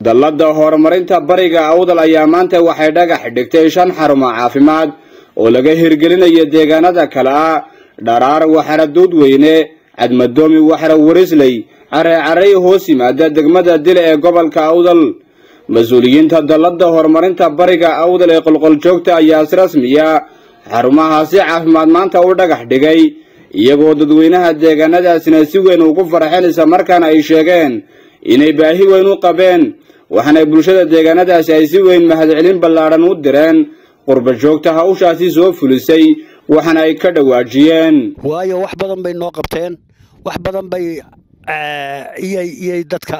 dallada horumarinta bariga awdal ayaa maanta waxay dhagax dhigtay shan xarumo caafimaad oo laga hirgelinayo deegaanada kale ah dharaar waxara duudweyne cadmadoomi waxara warisley careecarey hoos yimaada degmada dile ee gobolka awdal mas-uuliyiinta dallada horumarinta bariga awdal ee qolqoljoogta ayaa si rasmiya xarumahaasi caafimaad maanta u dhagax dhigay iyagoo dadweynaha deegaanadaasina si weyn ugu farxeen isla markaana ay sheegeen inay baahi weyn u qabeen waxaana bulshada deegaanadaasi ay si weyn mahadcelin ballaadhan u direen qurba joogta hawshaasi soo fulisay waxaana ay ka dhawaajiyeen waayo wax badan bay noo qabteen wax badan bay iyay dadka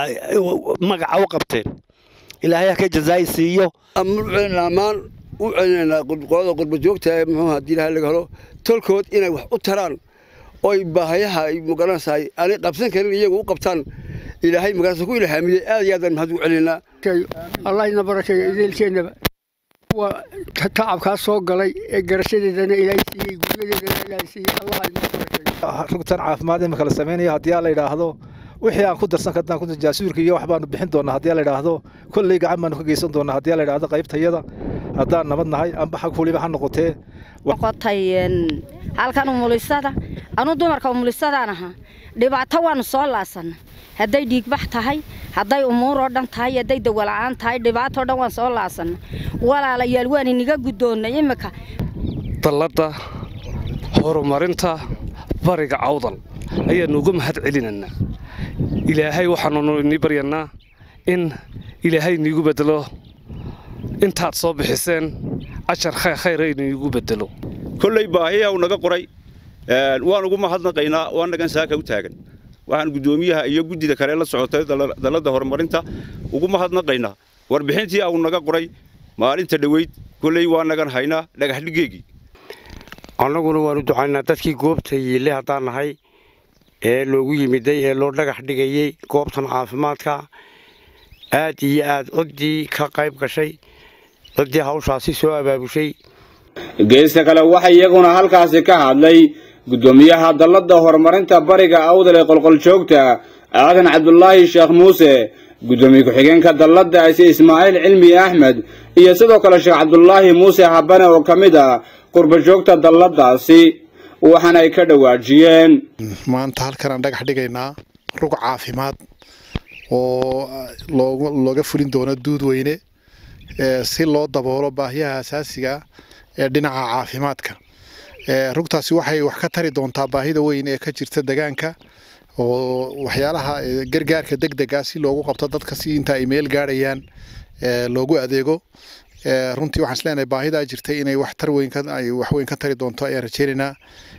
magaca u qabteen ilaahay ha ka jazaayi siiyo ammaan u celinaynaa qolada qurba joogta ee muxuu haddii ilahay laga helo tolkood inay wax u taraan oy baahayaha ay magaranaysahay aanay qabsan karin iyagu u qabtaan ilaahay magaranaysa ku ilhaamiyey aad iyo aadaan mahad ugu celinaynaa allah ina barakeeyo idiilkeennaba waa tacabkaa soo galay ee garashadeedana ilaahay siiyey guryadeedana ilaahay siiyey allah ina barakeeyo rugtan caafimaad imika la samaynayo haddii la yidhaahdo wixii aan ku darsan karnaan ku jaasuurka iyo wax baanu bixin doonaa haddii la yidhaahdo kolley gacan baanu ka geysan doonaa haddii la yidhaahdo qaybtayada haddaan nabad nahay amba xag fuliba ha noqotee noqotay halkan umulisada anu dumarka umulisadaan ahaa dhibaato waanu soo laasana hadday dhiigbax tahay hadday umuur oo dhan tahay hadday dawala'aan tahay dhibaatoo dhan waan soo laasana walaalayaal waan iniga guddoonnay imika dalladda horumarinta bariga cawdal ayaannu uga mahad celinaynaa ilaahay waxaannu inii baryannaa in ilaahay iniigu beddelo intaad soo bixiseen ajar khayra iniigu beddelo kolley baahiya uu naga qoray waan ugu mahadnaqaynaa waa nagan saaka u taagan waxaan guddoomiyaha iyo guddida kale la socotay dalladda horumarinta ugu mahadnaqaynaa warbixintii uu naga qoray maalinta dhoweyd kolley waa nagan haynaa dhagaxdhigeegii annaguna waanu ducaynaa dadkii goobta yiille haddaan nahay ee loogu yimiday ee loo dhagax dhigayey goobtan caafimaadka aad iyo aad ciddii ka qayb gashay ciddii hawshaasi soo abaabushay geesta kale waxaa iyaguna halkaasi ka hadlay guddoomiyaha dalladda horumarinta bariga awdal ee qolqoljoogta aadan cabdulaahi sheekh muuse guddoomiye ku-xigeenka dalladaasi ismaaciil cilmi axmed iyo sidoo kale sheekh cabdulaahi muuse habane oo ka mid ah qurbajoogta dalladaasi waxaana ay ka dhawaajiyeen maanta halkan aan dhagax dhigaynaa rug caafimaad oo looga fulin doono duudweyne si loo daboolo baahiyaha asaasiga ee dhinaca caafimaadka rugtaasi waxay wax ka tari doontaa baahida weyn ee ka jirta degaanka oo waxyaalaha gargaarka degdega si loogu qabto dadka si inta ay meel gaadhayaan loogu adeego runtii waxaan isleenahay baahidaa jirtay inay wax tar weyn ay wax weyn ka tari doonto ayaan rajeynaynaa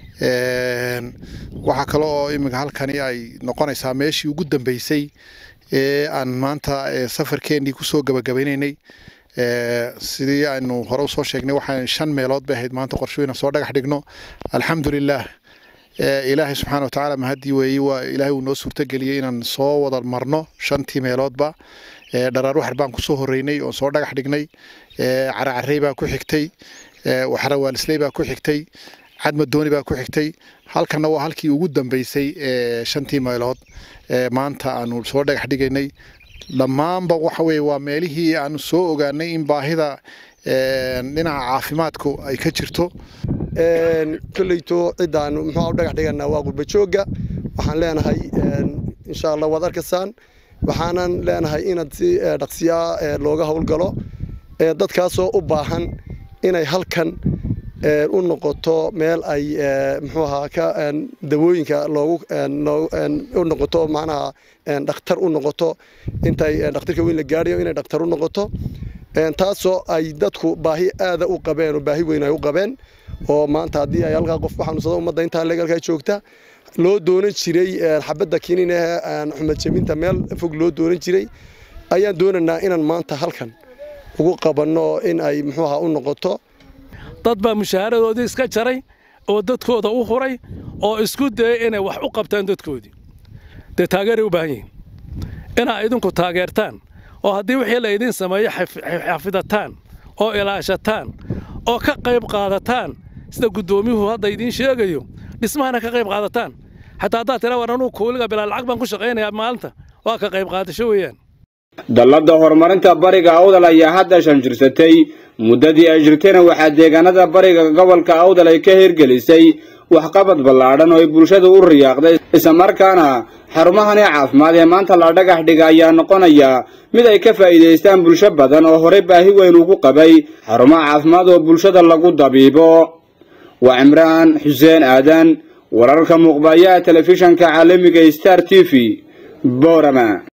waxaa kale oo iminka halkani ay noqonaysaa meeshii ugu dambeysay ee aan maanta safarkeennii kusoo gabagabaynaynay sidii aynu hore usoo sheegnay waxaan shan meelood bay ahayd maanta qorshooyina soo dhagax dhigno alxamdulilah ilaahay subxaana watacaala mahadii weeyey waa ilaahay uu noo suurtageliyey inaan soo wada marno shantii meeloodba dharaar waxar baan kusoo horeynay oo soo dhagax dhignay caracarey baa ku xigtay waxra waalisley baa ku xigtay cadmadooni baa ku xigtay halkanna waa halkii ugu dambeysay shantii meelood maanta aanu soo dhagax dhigaynay dhammaanba waxa weye waa meelihii aanu soo ogaanay in baahida dhinaca caafimaadku ay ka jirto kolleyto ciddaanu muxuu dhagax dhiganaa waa qurbajoogga waxaan leenahay insha allah waad arkaysaan waxaanan leenahay inaad si dhaqsiyaa looga howlgalo dadkaasoo u baahan inay halkan u noqoto meel ay muxuu ahaa ka dawooyinka loogu u noqoto macnaha dhakhtar u noqoto intay dhakhtarka weyn la gaadhayo inay dhakhtar u noqoto taasoo ay dadku baahi aada u qabeen oo baahi weyn ay u qabeen oo maanta haddii ay halkaa qof ku xanuunsado ummadda intaa legalkaa joogta loo doonan jiray xabadda kinin ee xumad jabinta meel fog loo doonan jiray ayaan doonaynaa inaan maanta halkan ugu qabanno in ay muxuu ahaa u noqoto dad baa mushaaharadoodii iska jaray oo dadkooda u huray oo isku dayay inay wax u qabtaan dadkoodii dee taageeray u baahan yihiin inaa idinku taageertaan oo haddii wixii la idiin sameeyo xafidataan oo ilaashataan oo ka qayb qaadataan sida guddoomiyuhu hadda idiin sheegayo dhismahana ka qayb qaadataan xataa haddaad tira war anuu kuuliga bilaa lacag baan ku shaqaynayaa maalinta waa ka qayb qaadasho weeyaan dallada horumarinta bariga awdal ayaa hadda shan jirsatay muddadii ay jirtayna waxaa deegaanada bariga gobolka awdal ay ka hirgelisay waxqabad ballaadhan oo ay bulshadu u riyaaqday islamarkaana xarumahani caafimaad ee maanta la dhagax dhiga ayaa noqonaya mid ay ka faa'iidaystaan bulsho badan oo horey baahi weyn ugu qabay xarumaha caafimaad oo bulshada lagu dabiibo waa cimraan xuseen aadan wararka muuqbayaha telefishanka caalamiga star t v boorama